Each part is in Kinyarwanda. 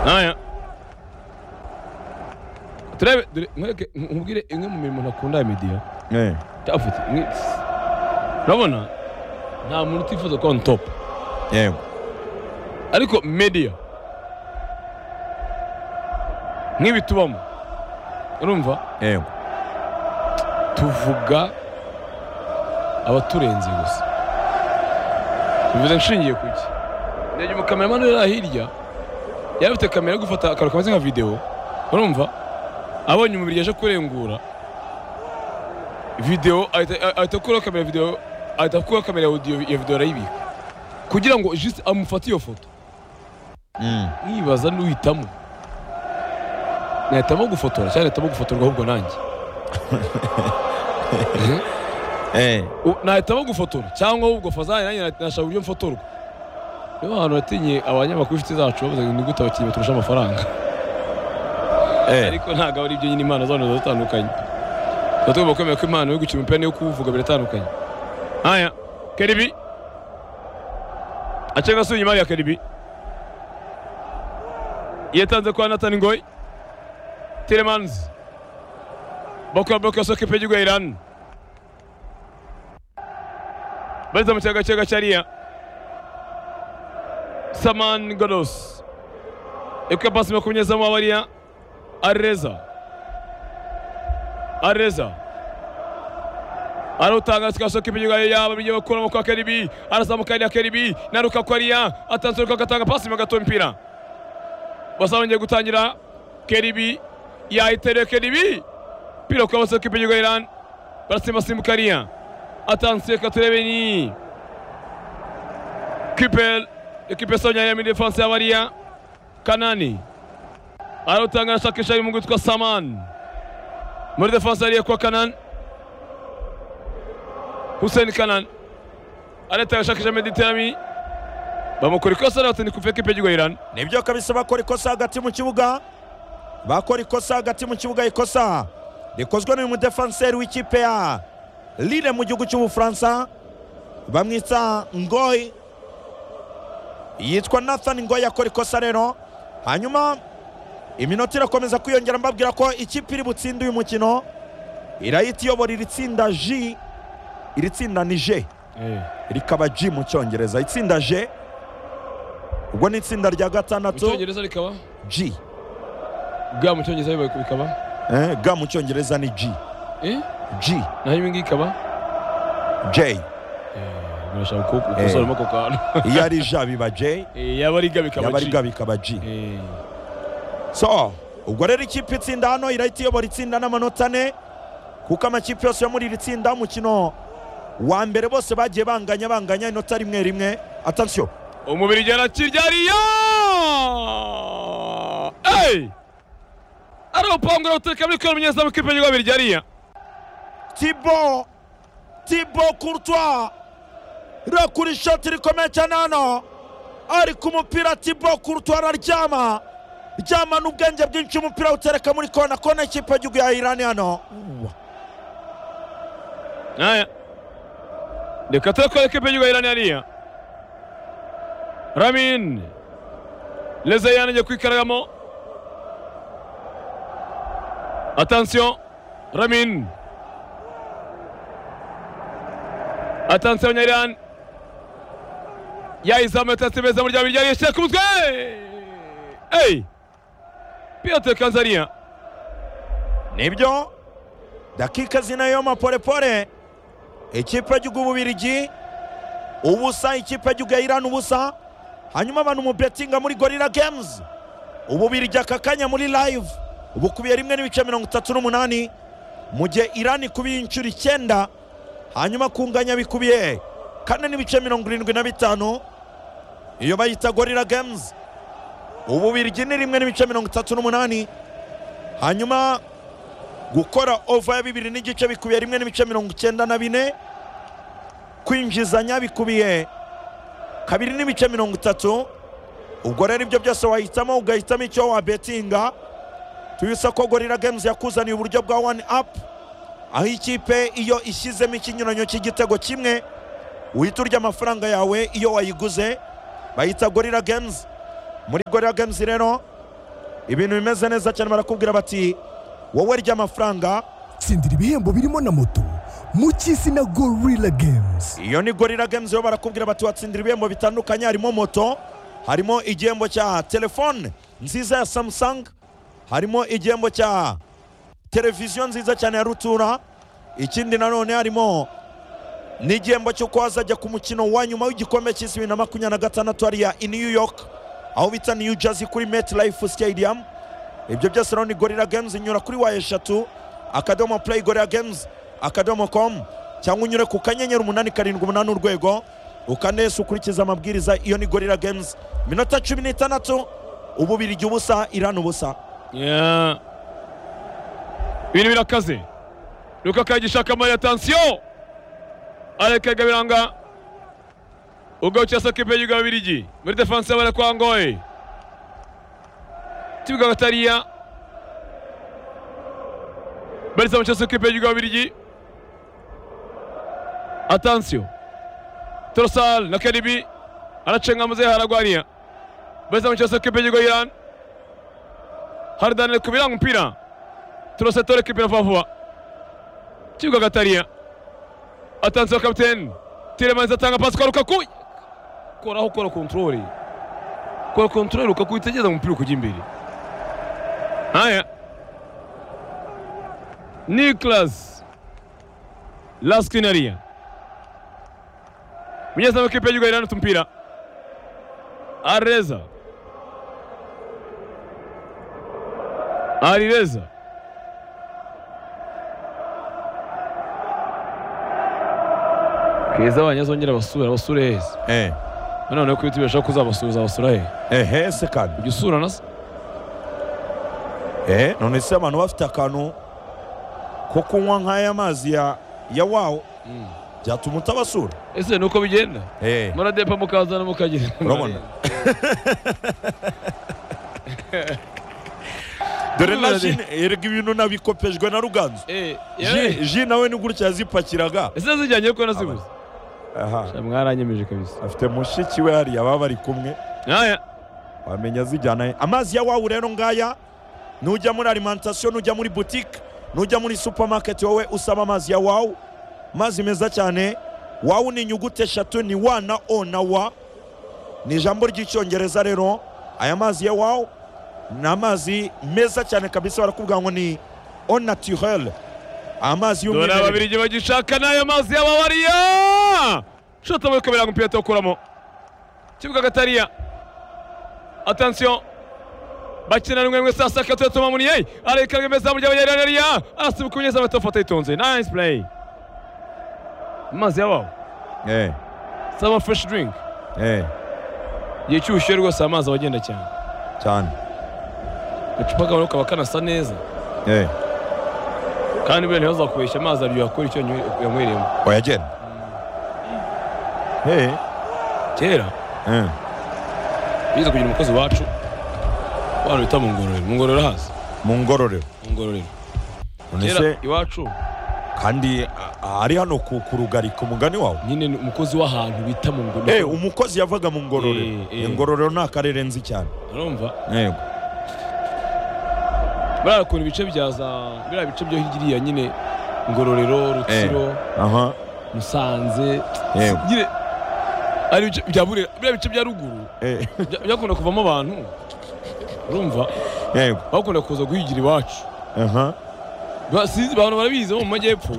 nayo turabe dore mwereke nkubwire imwe mu mirimo ntakunda ya mediya Eh. cyafite urabona nta muntu utifuza kuba on top yego ariko mediya nk'ibi tubamo urumva yego tuvuga abaturenze gusa bivuze nshingiye ku iki ndege umukameramani uri hariya hirya yaba afite kamera yo gufata akantu kameze nka videwo urumva abonye umubiri yaje kurengura videwo ahita ahita akuraho kamera ya videwo ahita akuraho kamera ya audio ya videwo arayibika kugira ngo jisite amufate iyo foto Mm. nibaza n'uhitamo nahitamo gufotora cyangwa nahitamo gufotorwa ahubwo nanjye Eh. U- nahitamo gufotora cyangwa ahubwo fazari nanjye na- nashaka uburyo mfotorwa niyo hantu natinye abanyamakuru inshuti zacu bavuze ngo ni gute abakinnyi baturusha amafaranga Eh. ariko ntabwo ari ibyo nyine impano zabo ziba zitandukanye tuba tugomba kwemera ko impano yo gukina umupira n'iyo kuwuvuga biratandukanye haya keribi ace gasuye imari ya keribi yatanze kwa nathan ngoy tiremanzi bakora bloke ya soke pegi gweirani bariza mu cyaga cyaga cyariya saman godos ekuye pasi makumyazamo abariya areza areza arutanga sikashoka ibinyuga yaba bigiye bakuramo kwa keribi arazamuka ya keribi na rukakwariya atanze rukaku atanga pasi mu gato mpira basa bongeye gutangira keribi yahitariye keribi pira kwa basoka ibinyuga iran barasimbasimbuka ariya atanze reka turebe ni kipel ekipe sonya ya muri defense y'abariya kanani arautanga ashakisha ari mu witwa saman muri defanse ariye kwa kanan hussein kanan areta ashakisha mediterami bamukora ikosa arabatini ku feke pegigo iran nibyo kabisa bakora ikosa hagati mu kibuga bakora ikosa hagati mu kibuga ikosa rikozwe n'uyu mudefanseri w'ikipe ya lille mu gihugu cy'ubufaransa bamwita ngoy yitwa nathan ngoy akora ikosa rero hanyuma iminota irakomeza kwiyongera mbabwira ko ikipe iri butsinde uyu mukino irahita iyobora iri tsinda j iri tsinda ni j rikaba G mu cyongereza itsinda G ubwo ni itsinda rya mu gatandatu cyongereza rikaba G ga mu cyongereza bibaye bikaba eh, ga mu cyongereza ni G eh G naho ibi ngibi ikaba J birashaka ko ukosoramo ako kantu iyo ari J biba J Eh, yaba ari ga bikaba yaba ari G. ga bikaba G Eh, so ubwo rero ikipe itsinda hano irahita iyobora itsinda n'amanota ane kuko amakipe yose yo muri iri tsinda umukino wa mbere bose bagiye banganya banganya inota rimwe rimwe atansiyo umubiri ujyana kiryariya eyi ari urupangu ruteka muri kora umunyezamu k'ipe gigo biryariya tibo tibo kurutwa rero kuri shoti rikomeye cyane hano ari ku mupira tibo kurutwa araryama ryama n'ubwenge bwinshi umupira awutereka muri kona kona ikipe y'igihugu ya irani hano Haya. Reka turakora ikipe y'igihugu y'Iran hariya. Ramin. Lezayan agiye kwikaragamo. Attention. Ramin. Attention Abanyairan. yayizamu yatatse beza mu ryabi ryari yashyize ku mutwe eyi piyote kanzariya nibyo dakika zinayo maporepore ikipe y'igihugu y'ububirigi ubusa ikipe y'igihugu ya irani ubusa hanyuma abantu mu betinga muri gorira games ububirigi aka kanya muri live bukubiye rimwe n'ibice mirongo itatu n'umunani mu gihe irani ikubiye inshuro icyenda hanyuma kunganya bikubiye kane n'ibice mirongo irindwi na bitanu iyo bayita gorira games ububirigi ni rimwe n'ibice mirongo itatu n'umunani hanyuma gukora ova ya bibiri n'igice bikubiye rimwe n'ibice mirongo icyenda na bine kwinjizanya bikubiye kabiri n'ibice mirongo itatu ubwo rero ibyo byose wahitamo ugahitamo icyo wabetinga tubisa ko gorira games yakuzaniye uburyo bwa wani apu aho ikipe iyo ishyizemo ikinyuranyo cy'igitego kimwe uhita urya amafaranga yawe iyo wayiguze bayita gorira games muri gorira games rero ibintu bimeze neza cyane barakubwira bati wowe rya amafaranga tsindira ibihembo birimo na moto mu cy'izina gorilla games iyo ni gorira games yo barakubwira bati watsindira ibihembo bitandukanye harimo moto harimo igihembo cya telefone nziza ya samsung harimo igihembo cya televiziyo nziza cyane ya rutura ikindi nanone harimo n'igihembo cy'uko wazajya ku mukino wa nyuma w'igikombe cy'isi bibiri na makumyabiri na gatandatu hariya i new york aho bita new jersey kuri meti life stadium ibyo byose rero ni gorira games inyura kuri wa eshatu akadomo play gorira games akadomo com cyangwa unyure ku kanyenyeri umunani karindwi umunani urwego ukanese ukurikiza amabwiriza iyo ni gorira games iminota cumi n'itandatu ububirigi ubusa irani ubusa Yeah. ibintu birakaze rukaka gishaka mari atansiyo arekega biranga ubwo cyasa kipe y'igihugu ababirigi muri defanse y'abara kwa ngoye tibiga batariya barisa mu cyasa kipe y'igihugu ababirigi atansiyo torosal na karibi aracenga muzehe haragwariya barisa mu cyasa kipe y'igihugu irani hari daniyeli kubiranga umupira turose tore kipira vuba vuba kibuga gatariya atanze kapiteni tiremanzi atanga pasi kwa rukaku koraho kora kontorore kora kontorore rukaku itegereza umupira kujya imbere haya niklas laskinariya munyezamu kipe y'igihugu irana tumpira areza arireza keza abanyazongera basura basure heza eh nanone ko ibiti bashaka kuzabasuhuza basura hehe ehe se kandi ujya usura na se eh none se abantu bafite akantu ko kunywa nk'aya mazi ya ya wawo byatuma utabasura ese ni uko bigenda eh muradepa mukazana mukagira urabona dore na ji erega ibintu nabikopejwe na ruganzu Eh, ji yewe. ji nawe ni gutya yazipakiraga ese zijyanye ko nazibuze aha Sha, mwaranyemeje kabisa afite mushiki we hariya baba bari kumwe aya wamenya zijyana he. amazi ya wawu rero ngaya nujya muri alimantasiyo nujya muri butike nujya muri supamaketi wowe usaba amazi ya wawu amazi meza cyane wawu ni inyuguti eshatu ni wa na o na wa ni ijambo ry'icyongereza rero aya mazi ya wawu ni amazi meza cyane kabisa barakubwira ngo ni o naturel amazi dore y'umwimerere ababirigi bagishaka n'ayo mazi y'ababariya shota muri kabiri umupira tuwukuramo kibuga gatariya atansiyo bakina rimwe rimwe saa sita gatatu tuma muniye areka rwemeza mu gihe abanyariraniya arasibuka umunyezamu ahita afata yitonze nice play amazi yabaho eh saba fresh drink eh igihe cy'ubushyuhe rwose amazi aba agenda cyane cyane agacupa kawe kaba kanasa neza eh kandi buriya ntibazakoresha amazi aryoha kubera icyo yanyweye- yanywereyemo oya genda eh kera eh bize kugira umukozi wacu abantu bita mu ngororero mu ngororero hazi mu ngororero mu ngororero none se kera iwacu kandi a- ari hano ku ku rugarika umugani wawe nyine ni umukozi w'ahantu bita mu Eh, ngororero umukozi yavaga mu ngororero Eh, eh. ingororero ni akarere nzi cyane urumva yego buriya ukuntu ibice bya za biriya bice byo hirya iriya nyine ngororero rutsiro aha musanze Yego. nyine ari ibice bya burera biriya bice bya ruguru Eh, bya- byakunda kuvamo abantu urumva yego bakunda kuza guhigira iwacu aha Ba- sinzi abantu barabizi bo mu majyepfo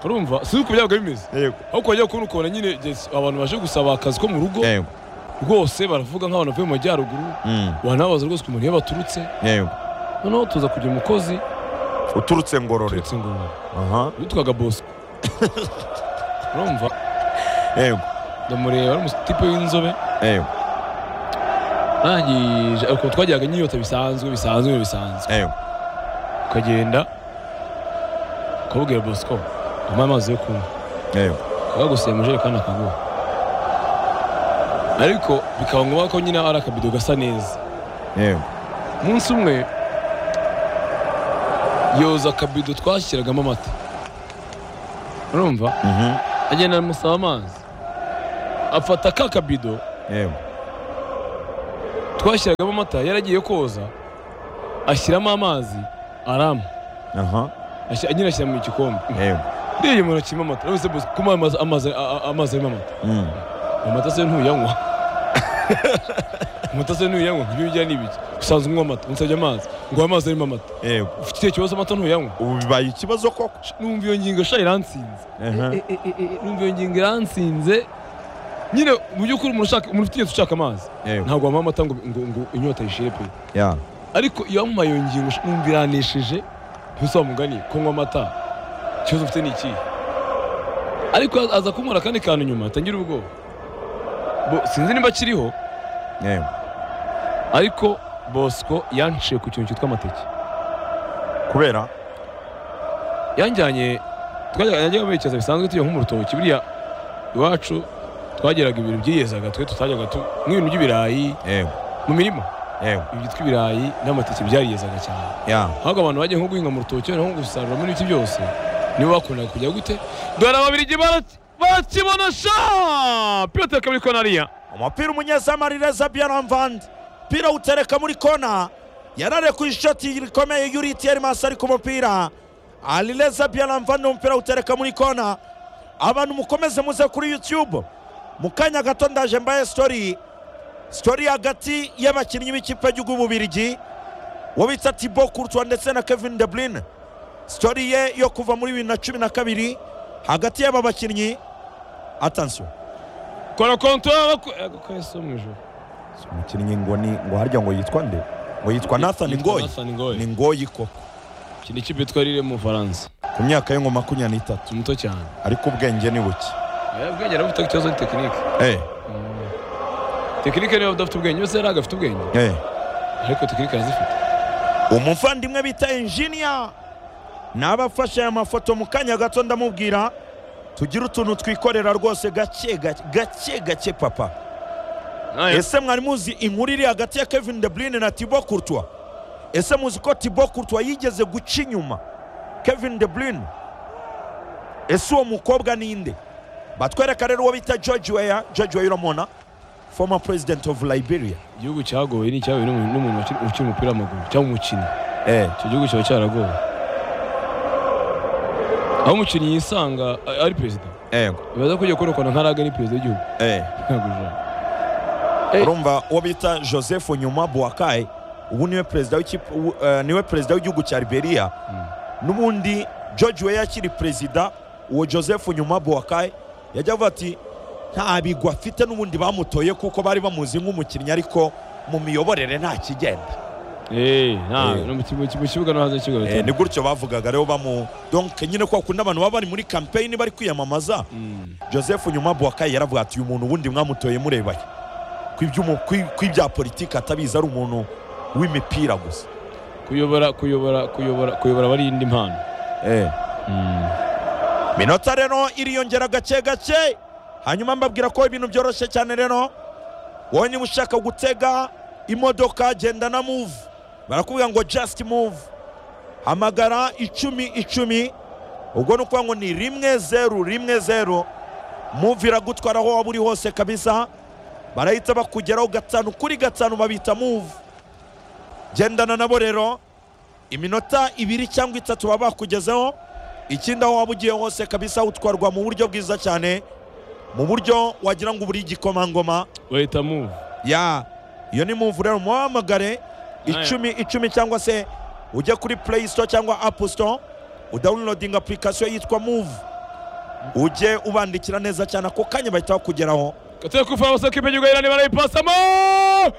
urumva sinzi uko byabaga bimeze yego ariko wajya kubona ukabona nyine yes, abantu baje gusaba akazi ko mu rugo yego rwose baravuga nk'abantu bavuye mu majyaruguru Mm, wanabaza rwose ukuntu iyo baturutse yego noneho tuza kugira umukozi uturutse ngororero turetse ngororero aha witwaga bosco urumva yego ndamureba ari umutipe w'inzobe yego arangije ukuntu twagiraga inyota bisanzwe bisanzwe bisanzwe yego ukagenda ukabwira bosco ampa amazi yo kunywa yego akaguseye mu jerekani akaguha ariko bikaba ngombwa ko nyine ari akabido gasa neza yego umunsi umwe yoza akabido twashyiragamo amata urumva mhm, agenda amusaba amazi afata ka kabido yego twashyiragamo amata yaragiye koza ashyiramo amazi aramu aha Ashyira- nyine ashyira mu gikombe yewe uriya umuntu akirimo amata wese bose kuma amazi amazi a- a- amazi arimo amata Mm. amata se ntuyanywa amata se ntuyanywa ibyo bijya ni ibiki usanzwe unywa amata unsabye amazi ngo amazi arimo amata yewe ufite icyo kibazo amata ntuyanywa ubu bibaye ikibazo koko Sh- numva iyo ngingo sha iransinze Aha. E- e- e- e, numva iyo ngingo iransinze nyine mu by'ukuri umuntu ushaka umuntu ufite inyota ushaka amazi yewe ntabwo wamuha amata ngo ngo ngo inyota yishire pe ya ariko iyo wamuha iyo ngingo sh- numva iranishije ntusa mugani kunywa amata ikibazo ufite ni ikihe ariko aza kunywera akandi kantu nyuma tangira ubwoba Bo- sinzi niba akiriho yewe ariko bosco yanciye ku kintu cyitwa amateke kubera yanjyanye twajyaga yajyaga berekeza bisanzwe tujya nko mu rutoki buriya iwacu twageraga ibintu byiyezaga twe tutajyaga tu nk'ibintu by'ibirayi yewe mu mirima yewe ibi byitwa ibirayi n'amateke byariyezaga cyane ya ahubwo abantu bagiye nko guhinga mu rutoki noneho nko gusarura muri ibiti byose nibo bakundaga kujya gute dore ababirigi bara- barakibona sha piyote kabiri konariya umupira umunyezamu reza byaramvandi umupira utereka muri kona yararekuye ishoti rikomeye yuritiye masi ari ku mupira arireza byaramvandi umupira utereka muri kona abantu mukomeze muze kuri yutube mu kanya gato ndaje mbaye sitori sitori hagati y'abakinnyi b'ikipe y'ububirigi uwo bita tibo kurutwa ndetse na kevin de bruyne sitori ye yo kuva muri bibiri na cumi na kabiri hagati y'aba bakinnyi atansiyo kora kontwara ko yasuye mu ijoro Si umukinnyi ngo ni ngo harya ngo yitwa nde ngo yitwa Nathan Yitwa Ngoyi Nathan Ngoyi. ni Ngoyi koko iki ni ikipe yitwa rire mu bufaransa ku myaka y'inko makumyabiri n'itatu si muto cyane ariko ubwenge ni buke ubwenge arabufite ikibazo ni tekinike eh tekinike niba udafite ubwenge yose yari agafite ubwenge eh ariko tekinike arazifite umuvandimwe bita enjinia n'abafashe aya mafoto mu kanya gato ndamubwira tugire utuntu twikorera rwose gake gake gake gake papa ese mwari muzi inkuru iri hagati ya kevin de bruyne na tibo courtois ese muzi ko tibo courtois yigeze guca inyuma kevin de bruyne ese uwo mukobwa ninde batwereka rero uwo bita george weya george weya uramubona former president of liberia igihugu cyagowe ni icyagowe n'umuntu n'umuntu ukina ukina umupira w'amaguru cyangwa umukinnyi eh. icyo gihugu kiba cyaragowe aho umukinnyi yisanga a- ari perezida Eh. bibaza ko ugiye kurokora nkaraga ni perezida w'igihugu Eh. ntabwo bijana Eh. urumva uwo bita joseph nyuma buwakayi ubu niwe perezida w'ikipe- ubu, eh, niwe perezida w'igihugu cya liberia n'ubundi george weya akiri perezida uwo joseph nyuma buwakayi yajya avuga ati nta bigwa afite n'ubundi bamutoye kuko bari bamuzi nk'umukinnyi ariko mu miyoborere nta kigenda Eh, nta- Eh. no mu ki- mu ki- mu kibuga no hanze y'ikibuga Eh, bitandukanye ni gutyo bavugaga rero bamu donke nyine ko bakunda abantu baba bari muri kampeyini bari kwiyamamaza joseph nyuma buwakayi yaravuga ati uyu muntu ubundi mwamutoye murebaye kw'ibyumu- kw'i- kw'ibya politiki atabizi ari umuntu w'imipira gusa kuyobora kuyobora kuyobora kuyobora aba ari indi mpano minota rero iriyongera gake gake hanyuma mbabwira ko ibintu byoroshye cyane rero wowe niba ushaka gutega imodoka genda na move barakubwira ngo just move hamagara icumi icumi ubwo ni ukuvuga ngo ni rimwe zeru rimwe zeru move iragutwara aho waba uri hose kabisa barahita bakugeraho gatanu kuri gatanu babita move gendana nabo rero iminota ibiri cyangwa itatu baba bakugezeho ikindi aho waba ugiye hose kabisa utwarwa mu buryo bwiza cyane mu buryo wagira ngo uburi igikomangoma bahita move ya iyo ni muvu rero muhamagare Nayo. icumi icumi cyangwa se ujya kuri play store cyangwa app store udawunirodinga apurikasiyo yitwa muvu ujye ubandikira neza cyane ako kanya bahita bakugeraho Kataya kufa basaka ipe yugaira ni barayipasamo